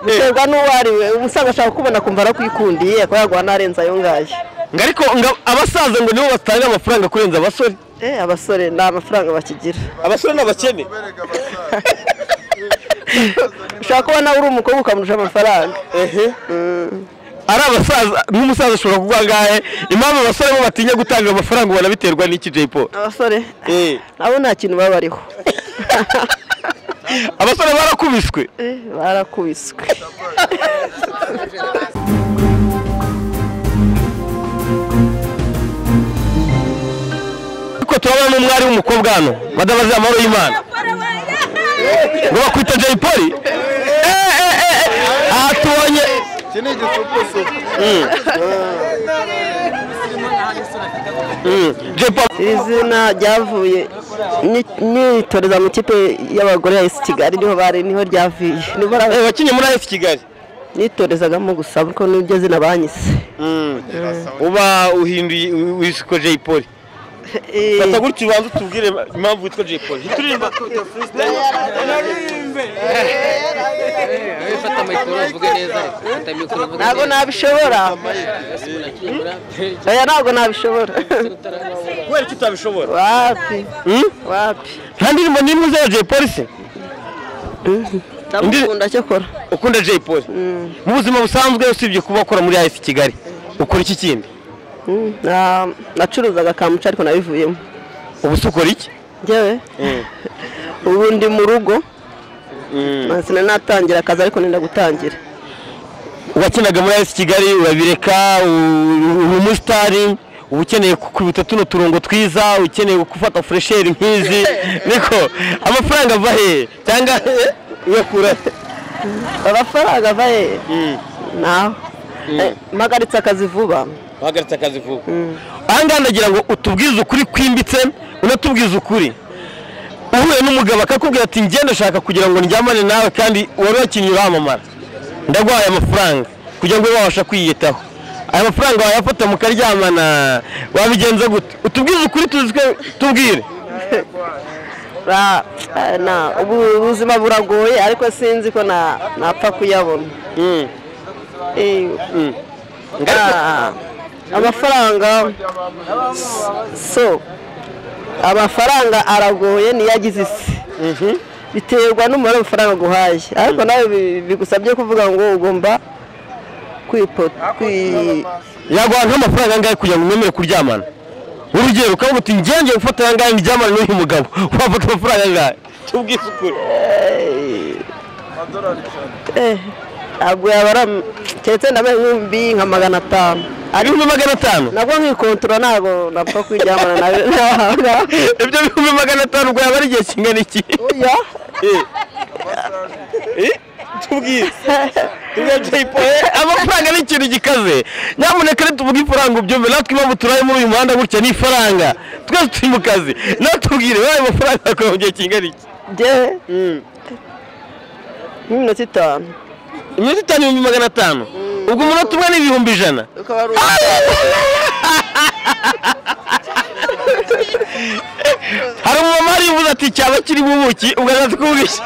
biterwa n'uwo ari we uba usanga ashaka kukubona akumva arakwikundiye akaba yaguha n'arenze ayo ngayo ngo ariko ngo abasaza ngo nibo batanga amafaranga kurenza abasore Eh, abasore nta mafaranga bakigira abasore ni abakene ushobora kuba nawe uri umukobwa ukamurusha amafaranga ari abasaza nk'umusaza ashobora kuguha angahe impamvu abasore bo batinya gutanga amafaranga ubona biterwa n'iki Jay Paul abasore Eh. nabo nta kintu baba bariho abasore barakubiswe Eh, barakubiswe ariko turabona n'umwari w'umukobwa hano badabaze amahoro y'imana ngo bakwita Jay Paul Eh, eh, eh, eh. aha tubonye iki ni igisupusupu Mm, Jay Paul iri zina ryavuye ni- nitoreza mu kipe y'abagore ya esi kigali niho bari niho ryavuye niho eh, bari- wakinnye muri AS Kigali nitorezagamo gusa kuko niryo zina banyise uba uhinduye wisiko Jay Paul fata gutya ubanza utubwire impamvu witwa Jay Paul Hita uririmba. fata mikoro uvuge neza fata mikoro uvuge ntabwo nabishobora oya ntabwo nabishobora kubera icyo utabishobora wapi Mm? wapi nta ndirimbo n'imwe za Jay Paul se ndamukunda cyakora ukunda Jay Paul mu buzima busanzwe usibye kuba ukora muri AS Kigali ukora iki kindi Mm, na- nacuruzaga kamuca ariko nabivuyemo ubu se ukora iki njyewe ubu ndi mu rugo sinari natangira akazi ariko nenda gutangira wakinaga muri AS Kigali urabireka u- uri umusitari uba ukeneye gukubita tuno turongo twiza ukeneye gufata furesheri nk'izi niko amafaranga ava hehe cyangwa uyakura he? amafaranga ava he naho Eh, mpagaritse akazi vuba uhagaritse akazi vuba aha ngaha ndagira ngo utubwize ukuri kwimbitse unatubwize ukuri uhuye n'umugabo akakubwira ati ngenda ashaka kugira ngo ndyamane nawe kandi wari wakinnye uramamara ndaguhaye amafaranga kugira ngo ube wabasha kwiyitaho aya mafaranga wayafata mukaryamana wabigenza gute utubwize ukuri tuzi ko tubwire Ra- eh, na- ubu- ubuzima buragoye ariko sinzi ko na- napfa kuyabona Eh, ah, amafaranga so amafaranga aragoye niyo agize isi biterwa n'umubare w'amafaranga aguhaye ariko nawe bi- bigusabye kuvuga ngo ugomba kwipo kwi- yaguha nk'amafaranga angahe kugira ngo umwemere kuryamana urugero ukavuga uti ngenge gufata aya ngaya ndyamane n'uyu mugabo wafata amafaranga angahe tubwize ukuri eh, ntabwo yabara keretse ndabaye nk'ibihumbi nka magana atanu ibihumbi magana atanu nabwo nkikontora ntabwo napfa kwiryamana nawe ntabwo ibyo bihumbi magana atanu ubwo yaba ari igihe kingana iki oya tubwire amafaranga ni ikintu gikaze nyamuneka nituvuge ifaranga ubyumve natwe impamvu turaye muri uyu muhanda gutya ni ifaranga twese turi mu kazi nawe tubwire wayo mafaranga akora mu gihe kingana iki njyewe nk'iminota itanu iminota itanu ibihumbi magana atanu ubwo umunota umwe ni ibihumbi ijana ukaba ari hari umumama hariya ati cyaba kirimo ubuki ugaragaza ko bwishyu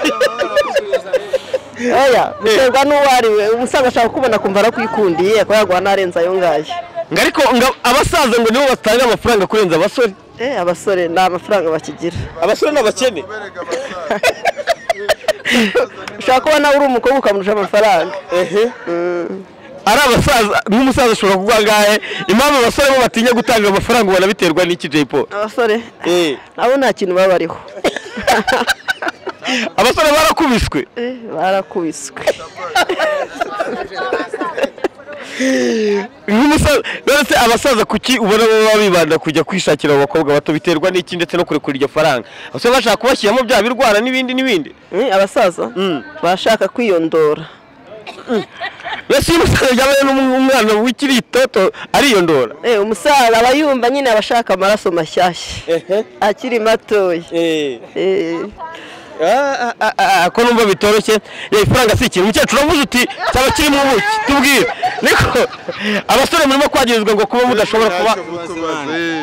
oya biterwa n'uwo ari we uba usanga ashaka kukubona akumva arakwikundiye akaba yaguha n'arenze ayo ngayo ngo ariko ngo abasaza ngo nibo batanga amafaranga kurenza abasore eh abasore nta mafaranga bakigira abasore ni abakene ushobora kuba nawe uri umukobwa ukamurusha amafaranga ari abasaza nk'umusaza ashobora kuguha angahe impamvu abasore bo batinya gutanga amafaranga ubona biterwa n'iki Jay Paul abasore nabo nta kintu baba bariho abasore barakubiswe Eh, barakubiswe nk'umusaza rero se abasaza kuki ubona baba bibanda kujya kwishakira abo bakobwa bato biterwa n'iki ndetse no kurekura iryo faranga abasore bashaka kubashyiramo bya birwara n'ibindi n'ibindi Eh, abasaza bashaka kwiyondora mbese iyo umusaza yaba ari n'umwana w'ikiri itoto ariyondora Eh, umusaza aba yumva nyine aba ashaka amaraso mashyashya akiri matoya Eh, Ah, ah, ah, ah, ko numva bitoroshye yewe ifaranga si ikintu umukecuru uravuze uti cyaba kirimo ubuki tubwire niko abasore murimo kwagirizwa ngo kuba mudashobora kuba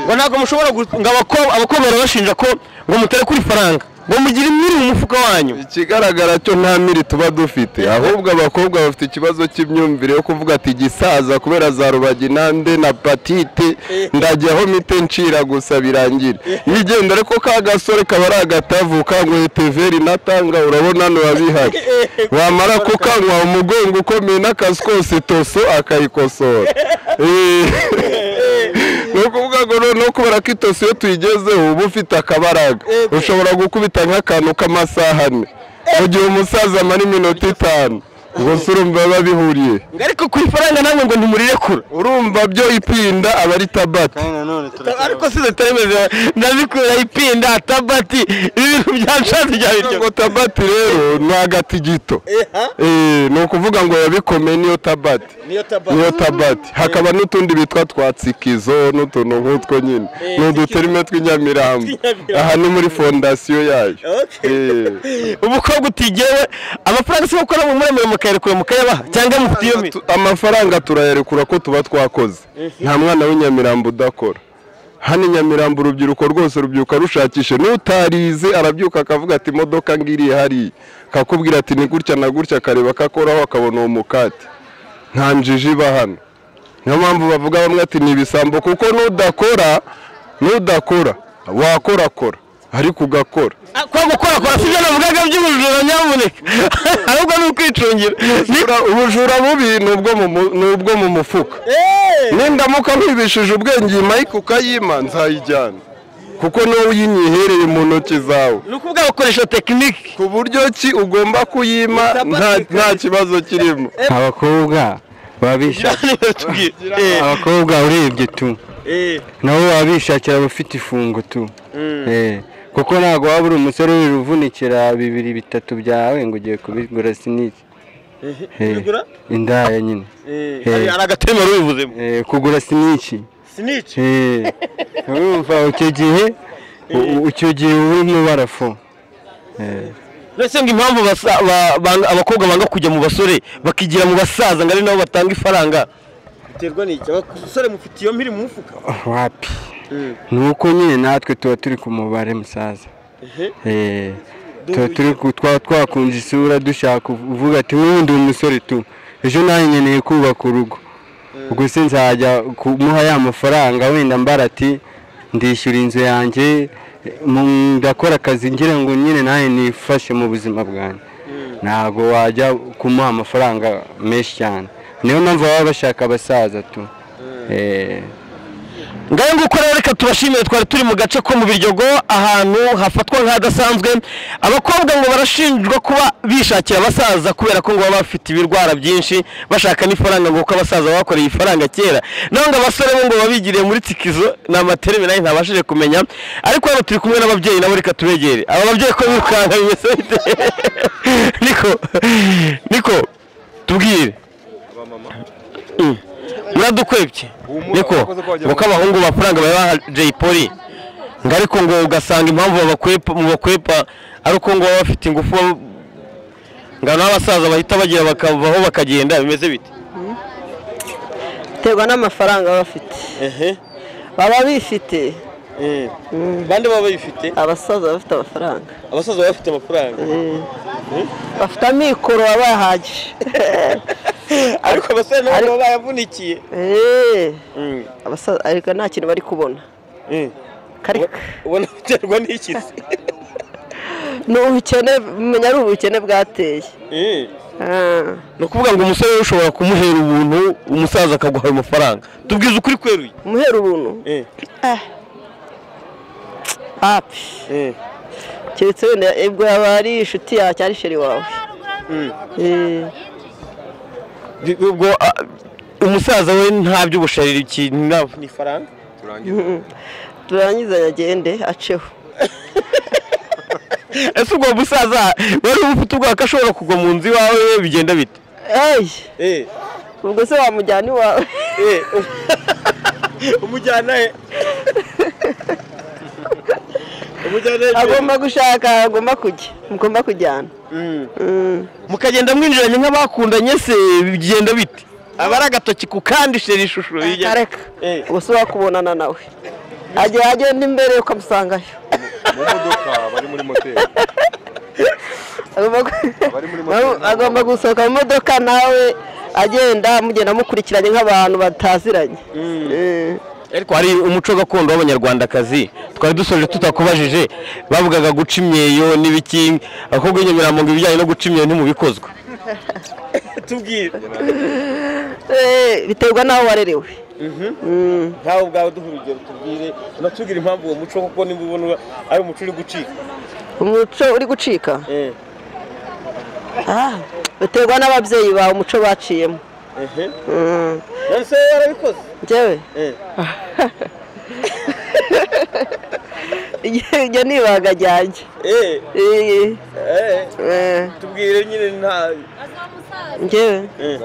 ngo ntabwo mushobora gu- ngo abakobwa abakobwa barabashinja ko ngo mutare kuri faranga ngo mugire imiri mu mufuka wanyu ikigaragara cyo nta miri tuba dufite ahubwo abakobwa bafite ikibazo cy'imyumvire yo kuvuga ati gisaza kubera za rubaginande na patite ndajyaho mite ncira gusa birangira nigenda ariko ka gasore kaba ari agatavu kanyweye teveri natanga urabona hano babihari wamara kukanywa umugongo ukomeye n'akazi kose toso akayikosora Eh. ni ukuvuga ngo noneho kubera ko itosi iyo tuyigezeho uba ufite akabaraga ushobora gukubita nk'akantu k'amasaha ane mu gihe umusaza amara iminota itanu gusa urumva biba bihuriye ngo ariko ku ifaranga namwe ngo ntimurirekura urumva byo ipinda aba ari tabata Kandi nanone ariko si zitaremeze ndabikura ipinda atabati ibi bintu byanshatse bya biryo ngo tabati rero ni agatigito Eh, ni ukuvuga ngo yabikomeye niyo tabati niyo niyo tabati hakaba n'utundi bitwa twa tsikizo n'utuntu nk'utwo nyine ni uduterime tw'inyamirambo aha ni muri fondasiyo yayo Eh. umukobwa utigewe amafaranga se gukora mu muremure mukayarekura mukayabaha cyangwa mufitiye Amafaranga tu- amafaranga turayarekura ko tuba twakoze nta mwana w'inyamirambo udakora hano i nyamirambo urubyiruko rwose rubyuka rushakishe n'utarize arabyuka akavuga ati imodoka ngiriye hariya akakubwira ati ni gutya na gutya akareba akakoraho akabona uwo mukati nta njiji iba hano niyo mpamvu bavuga bamwe ati ni ibisambo kuko n'udakora n'udakora wakorakora ariko ugakora kwa gukora kora sibyo navugaga by'ubujura nyamuneka ahubwo ni ukwicungira Ubujura- ubujura bubi ni ubwo mu mu- ni ubwo mu mufuka nindamuka nkwibishije ubwenge iyi mayike ukayima nzayijyana kuko niwe uyinyihereye mu ntoki zawe ni ukuvuga bakoresha tekiniki ku buryo ki ugomba kuyima nta- nta kibazo kirimo abakobwa babisha abakobwa urebye tu nabo babishakira abafite ifungo tu Eh, kuko ntabwo waba uri umusore uvunikira bibiri bitatu byawe ngo ugiye kubigura siniki Eh, indaya nyine Eh, hari agatema rubivuzemo eh, kugura siniki Snitch. Eh, urumva icyo gihe u- u- icyo gihe uba urimo barafo ndetse ngo impamvu basa- ba- banga- abakobwa banga kujya mu basore bakigira mu basaza ngo ari nabo batanga ifaranga Biterwa n'iki? Abasore mufite iyo mpiri mu mufuka. wapi ni uko nyine natwe tuba turi ku mubare musaza Eh, tuba turi ku- twaba twakunze isura dushaka uvuga ati "Wowe ndi umusore tu ejo nanjye nkeneye kubaka urugo ubwo se nzajya kumuha ya mafaranga wenda mbara ati ndishyura inzu yanjye eh, mu- ndakora akazi ngira ngo nyine nanjye nifashe mu buzima bwanjye ntabwo wajya kumuha amafaranga menshi cyane niyo mpamvu baba bashaka abasaza tu Eh, ngaho nguko rero reka tubashimire twari turi mu gace ko mu biryogo ahantu hafatwa nk'ahadasanzwe abakobwa ngo barashinjwa kuba bishakira abasaza kubera ko ngo baba bafite ibirwara byinshi bashaka n'ifaranga ngo kuko abasaza bakoreye ifaranga kera naho ngo abasore bo ngo babigiriye muri tikizo ni amatereme nayo ntabashije kumenya ariko hano turi kumwe n'ababyeyi nabo reka tubegere aba babyeyi ko birukanka bimeze bite niko niko tubwire muradukwebye niko kuko abahungu amafaranga babaha Jay Polly ngo ariko ngo ugasanga impamvu babakwepa mu bakwepa ari uko ngo baba bafite ingufu baba- ngo n'abasaza bahita bagira bakavaho bakagenda bimeze bite biterwa n'amafaranga baba bafite baba bifite bande baba bayifite abasaza baba bafite amafaranga abasaza baba bafite amafaranga bafite amikoro baba bahagije ariko abasore nabo baba bayavunikiye Eh, abasaza ariko nta kintu bari kubona karika ubona biterwa n'iki se ni ubukene umenya ari ubukene bwateye Ah. ni ukuvuga ngo umusore ushobora kumuhera ubuntu umusaza akaguha ayo mafaranga tubwize ukuri kweruye umuhera ubuntu Eh. api keretse wenda ubwo yaba ari inshuti yawe cyangwa ari sheri wawe Eh. ubwo ah, umusaza we nta by'ubushari ikintu nabo ni ifaranga turangizanya agende aceho ese ubwo musaza wari ufite ubwoba ko ashobora kugwa mu nzu iwawe bigenda bite eyi ubwo se wamujyana iwawe Umujyana he? Umujyana he? agomba gushaka agomba kujya mugomba kujyana Mm. mukagenda mwinjiranye nk'abakundanye se bigenda bite aba ari agatoki ku kandi shira ishusho kareka ubwo se wakubonana nawe ajya agenda imbere ukamusangayo mu modoka bari muri moteri Agomba gu- Abari muri nawe moteri agomba gusohoka mu modoka nawe agenda mugenda mukurikiranye nk'abantu bataziranye Eh. ariko hari umuco gakondo w'abanyarwandakazi twari dusoje tutakubajije bavugaga guca imyeyo n'ibiki abakobwa b'inyemerampunga ibijyanye no guca imyeyo ntimubikozwe tubwire Eh, biterwa n'aho warerewe Mm. ntawe ubwawe duha urugero tubwire unatubwire impamvu uwo muco kuko niba ubona ari umuco uri gucika umuco uri gucika Eh, Ah, biterwa n'ababyeyi bawe umuco baciyemo ehe Mm. none se wowe warabikoze njyewe Eh, ibyo ni ibanga ryanjye eh, Eh, eh, eh, tubwire nyine nta njyewe eh.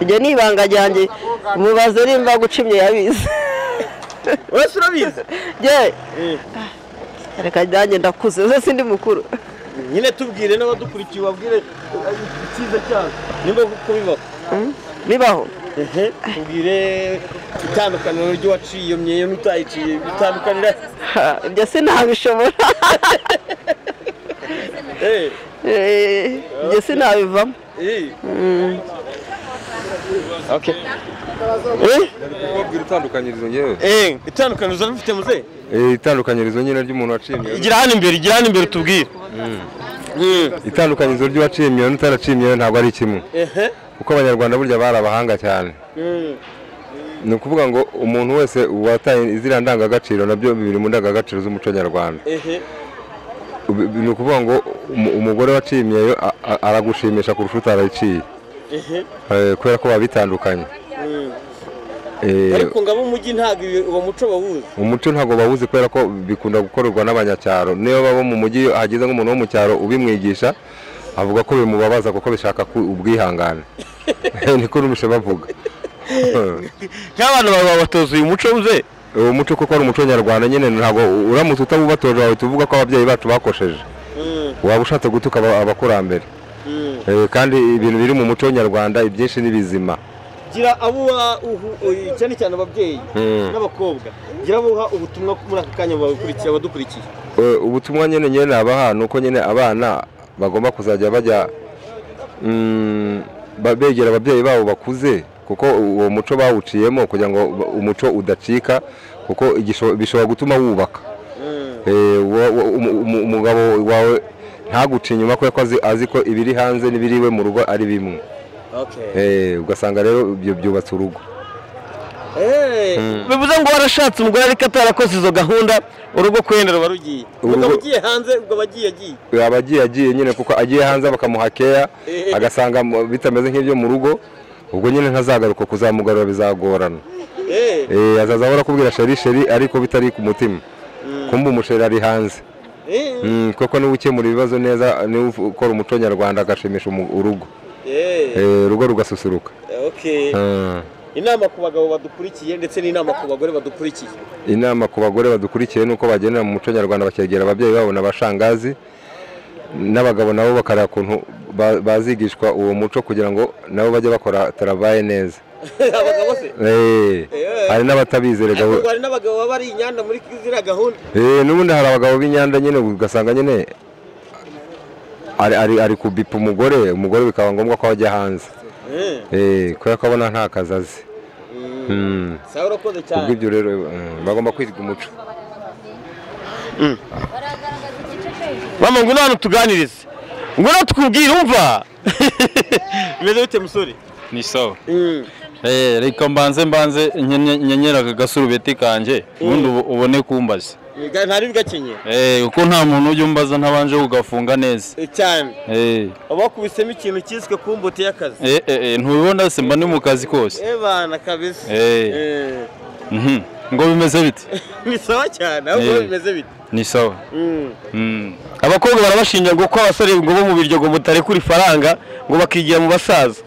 ibyo ni ibanga ryanjye mubaze nimba guca imyeyo abizi uretse urabizi njyewe Eh, reka nanjye ndakuze uze sindi mukuru nyine tubwire n'abadukurikiye ubabwire eh, icyiza cyabo nimba kuko bibaho bibaho ehe tubwire itandukaniro ry'uwaciye iyo myeyo n'utayiciye bitandukanira Ha, ibyo sinabishobora eh, Eh, ibyo sinabivamo eh. ubwira itandukanyirizo ngewe Eh, itandukaniro uzaba ufite muze itandukanyirizo nyine ry'umuntu waciye imyeyo igira hano imbere igira hano imbere tubwire itandukanyirizo ry'uwaciye imyeyo n'utaraciye imyeyo ntabwo ari kimwe ehe kuko abanyarwanda burya bari abahanga cyane Mm. ni ukuvuga ngo umuntu wese wataye iziriya ndangagaciro nabyo biri mu ndangagaciro z'umuco nyarwanda ehe Ubu- ni ukuvuga ngo umu- umugore waciye imyeyo a- a- aragushimisha kurusha utarayiciye ehe Eh, kubera ko babitandukanye Mm. Eh, ariko ngo ab'umujyi ntabwo ibi- uwo muco bawuzi umuco ntabwo bawuzi kubera ko bikunda gukorerwa n'abanyacyaro niyo baba mu mujyi hageze nk'umuntu wo mu cyaro ubimwigisha avuga ko bimubabaza kuko bishaka ku- ubwihangane niko numvise bavuga nk'abantu bawe babatoza uyu muco uze uwo muco kuko ari umuco nyarwahanda nyine ntabwo uramutse utabubatoje wawe tuvuga ko ababyeyi bacu bakosheje Mm, waba ushatse gutuka aba- abakurambere mm. Eh, kandi ibintu biri mu muco nyarwanda ibyinshi ni bizima gira abuha uhu- uyu- cyane cyane ababyeyi Mm. n'abakobwa gira abuha ubutumwa muri aka kanya babukurikiye abadukurikiye Eh, ubutumwa nyine nyine nabaha ni uko nyine abana bagomba kuzajya bajya mm, ba- begera ababyeyi babo bakuze kuko uwo muco bawuciyemo kugira ngo ba- umuco udacika kuko igisho- bishobora gutuma wubaka Mm, Eh, wa- wa- umu- umu- umugabo wawe ntaguce inyuma kubera ko azi- azi ko ibiri hanze n'ibiri iwe mu rugo ari bimwe okay. Eh, ugasanga rero ibyo byubatse urugo Eh, bivuze ngo warashatse umugore ariko atarakoze izo gahunda urugo kwenda ruba rugiye ugiye Urugo- umugabo ugiye hanze ubwo abagiye agiye yaba agiye agiye nyine kuko agiye hanze bakamuha keya agasanga mu- bitameze nk'ibyo mu rugo ubwo nyine ntazagaruka kuzamugarura bizagorana Eh, Eh, azaza ahora akubwira sheri sheri ariko bitari ku mutima kumva umusheri ari hanze eh, Mm, kuko niwe ukemura ibibazo neza niwe ufu- ukora umuco nyarwanda agashimisha umu- urugo eh, Eh, urugo rugasusuruka okay. Mm. inama ku bagabo badukurikiye ndetse n'inama ku bagore badukurikiye inama ku bagore badukurikiye ni uko bagendera mu muco nyarwanda bakegera ababyeyi babo n'abashangazi n'abagabo nabo bakareba ukuntu ba- bazigishwa uwo muco kugira ngo nabo bajye bakora tarabaye neza abagabo se Eh, hari n'abatabizi erega Ariko we. ngo hari n'abagabo baba ari inyanda muri ziriya gahunda Eh, n'ubundi hari abagabo b'inyanda nyine ugasanga nyine ari, ari, ari kubipa umugore umugore bikaba ngombwa ko ajya hanze Eh, Eh, kubera ko abona nta kazi azi Mm. sawa urakoze cyane kubw'ibyo rero mm, bagomba kwiga umuco mama ngo hano tuganirize ngo hano tukubwire umva bimeze bite musore ni sawa Mm. eh reka mbanze mbanze nkenye- nyenyera aka gasurubeti kanjye ubundi ubu- ubone kumbaza Ga- ntari bigakenyera eh kuko nta muntu ujya umbaza ntabanje kugafunga neza Eh, cyane eh uba wakubisemo ikintu cyiswe kumbuti y'akazi eh eh, eh, ntubibona se mba ndi mu kazi kose eh bana kabisa Eh. Eh, Mhm. ngo bimeze bite ni sawa cyane ahubwo Eh. bimeze bite ni sawa Mm. Mm. abakobwa barabashinja ngo ko abasore ngo bo mu biryogo mutarekura ifaranga ngo bakigira mu basaza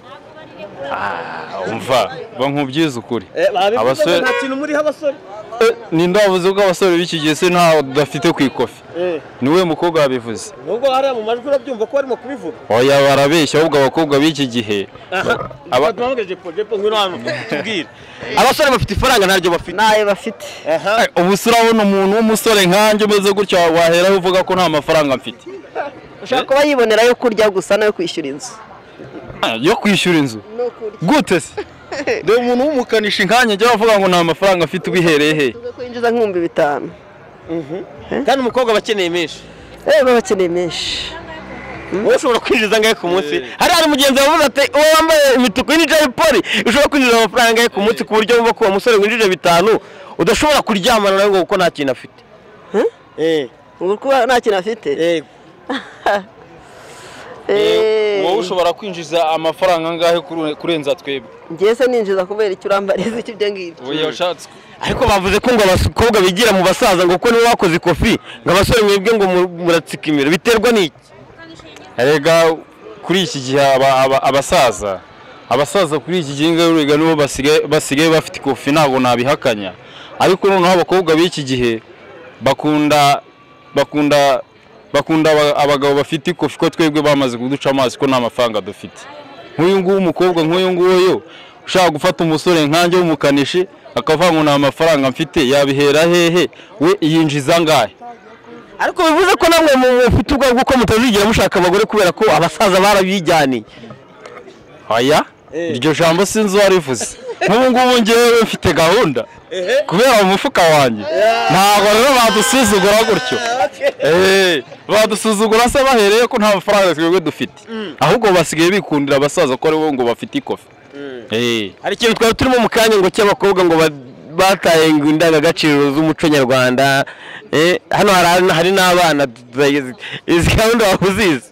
umva ba nkubyize ukuri Eh, babivuze ngo Abasore- nta kintu muriho abasore eh, ninde wavuze ko abasore b'iki gihe se ntawe udafite ku ikofi Eh, niwe mukobwa wabivuze nubwo hariya mu majwi urabyumva ko barimo kubivuga oya barabeshya ahubwo abakobwa b'iki gihe aha tubavuge jepo jepo ngwino hano tubwire abasore bafite ifaranga ntaryo bafite ntayo bafite aha ubu se urabona umuntu w'umusore nkanjye umeze gutya waheraho uvuga ko nta mafaranga mfite ushobora kuba yibonera yo kurya gusa nayo kwishyura inzu Ah, yo kwishyura inzu gute se reba umuntu w'umukanishi nkanjye njya avuga ngo nta mafaranga mfite ubihereye he tuvuge ko yinjiza nk'ibihumbi bitanu kandi umukobwa aba akeneye menshi Eh, baba bakeneye menshi wowe ushobora kwinjiza angahe ku munsi hari hari mugenzi wavuze ati uwo wambaye imituku y'injari poli ushobora kwinjiza amafaranga angahe ku munsi ku buryo wumva ko uwo musore winjije bitanu udashobora kuryamana nawe ngo kuko nta kintu afite eh ubu kuba nta kintu afite eh Eh, wowe ushobora kwinjiza amafaranga angahe kuru- kurenza twebwe njye se ninjiza kubera icyo urambariza icyo ibyo ngibyo oya ushatse ariko bavuze ko ngo abakobwa bigira mu basaza ngo kuko nibo bakoze ikofi ngo abasore mwebwe ngo mu- muratsikimira biterwa n'iki erega kuri iki gihe aba- aba- abasaza abasaza kuri iki gihe ngaho urega nibo basigaye basigaye bafite ikofi ntabwo nabihakanya ariko noneho abakobwa b'iki gihe bakunda bakunda bakunda aba- abagabo bafite ikofi ko twebwe bamaze kuduca amazi ko nta mafaranga dufite nk'uyu nguyu umukobwa nk'uyu nguyu ushaka gufata umusore nkanjye w'umukanishi akavuga ngo nta mafaranga mfite yabihera hehe we yinjiza angahe ariko bivuze ko namwe mu- mufite ubwoba bw'uko mutazigera mushaka abagore kubera ko abasaza barabijyaniye Aya iryo jambo sinzi uwarivuze nk'ubu ngubu ngewe mfite gahunda kubera mu mufuka wanjye ntabwo rero badusuzugura gutyo Eh, badusuzugura se bahereye ko nta mafaranga twebwe dufite ahubwo basigaye bikundira abasaza ko ari bo ngo bafite ikofi Eh, hari ikintu twari turimo mu kanya ngo cy'abakobwa ngo ba- bataye ngo indangagaciro z'umuco nyarwanda eh, hano hari- hari n'abana tutayizi- izi gahunda waba uzizi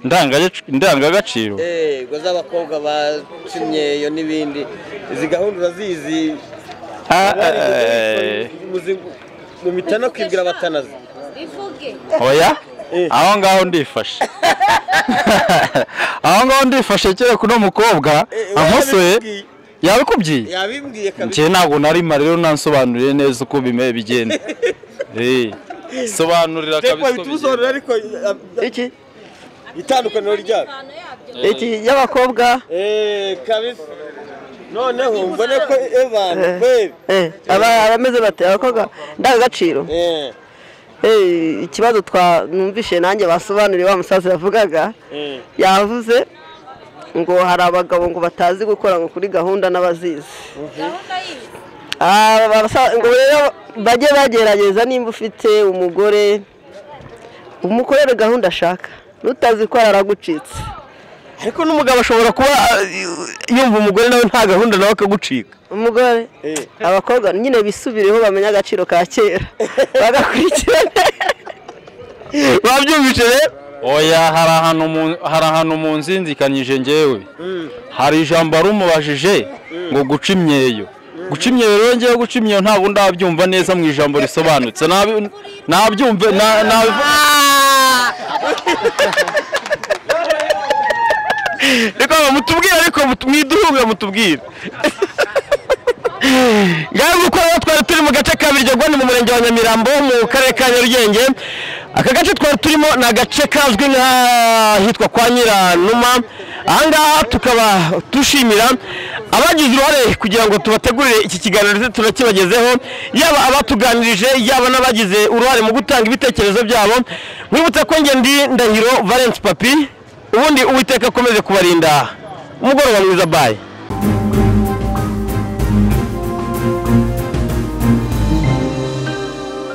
ndangagac- indangagaciro eh ngo z'abakobwa bacinyeyo n'ibindi izi gahunda urazizi Ah, eh, Abari muzi- mu mitana kwibwira abatanazi Ivuge. oya aho ngaho ndifashe aho ngaho ndifashe kereka uno mukobwa amusoye Yarabikubwiye- yabikubwiye yabimbwiye kabiri njye ntabwo narima rero nansobanuriye neza uko bime bigenda Eh, sobanurira Jepo kabisa uko bigenda. bitubusobanurira ariko ah, ah, iki itandukaniro ryabyo Impano yabyo. iki y'abakobwa eh kabisa noneho mbone ko Evan kweli eh, aba- abameze bate abakobwa ndangagaciro eh Eh, ikibazo twa numvishe nanjye basobanuriye wa musaza yavugaga eh yavuze ngo hari abagabo ngo batazi gukora ngo kuri gahunda n'abazizi Gahunda y'ibi. Ah, barasa- ngo rero bajye bagerageza nimba ufite umugore umukorere gahunda ashaka n'utazi ko aragucitse ariko n'umugabo ashobora kuba ah, yumva umugore nawe nta gahunda nawe akagucika umugore Eh. abakobwa nyine bisubireho bamenye agaciro ka kera bagakurikirana babyumvise rero oya hari ahantu mu- hari ahantu mu nzinzikanyije njyewe hari ijambo arumubajije ngo guca imyeyo guca imyeyo rero ngewe guca imyeyo ntabwo ndabyumva neza mu ijambo risobanutse Nabi- nabyumve na- nabivu- reka mutubwire ariko mutu- mwiduhunga mutubwire ngaho uko rero twari turi mu gace ka Biryogo ni mu murenge wa Nyamirambo mu karere ka Nyarugenge aka gace twari turimo ni agace kazwi nk'ahitwa kwa Nyiranuma aha ngaha tukaba dushimira abagize uruhare kugira ngo tubategurire iki kiganiro ndetse tunakibagezeho yaba abatuganirije yaba n'abagize uruhare mu gutanga ibitekerezo byabo mwibutse ko njye ndi Ndahiro Valence Papi ubundi uwiteka akomeze kubarinda umugoroba mwiza bayi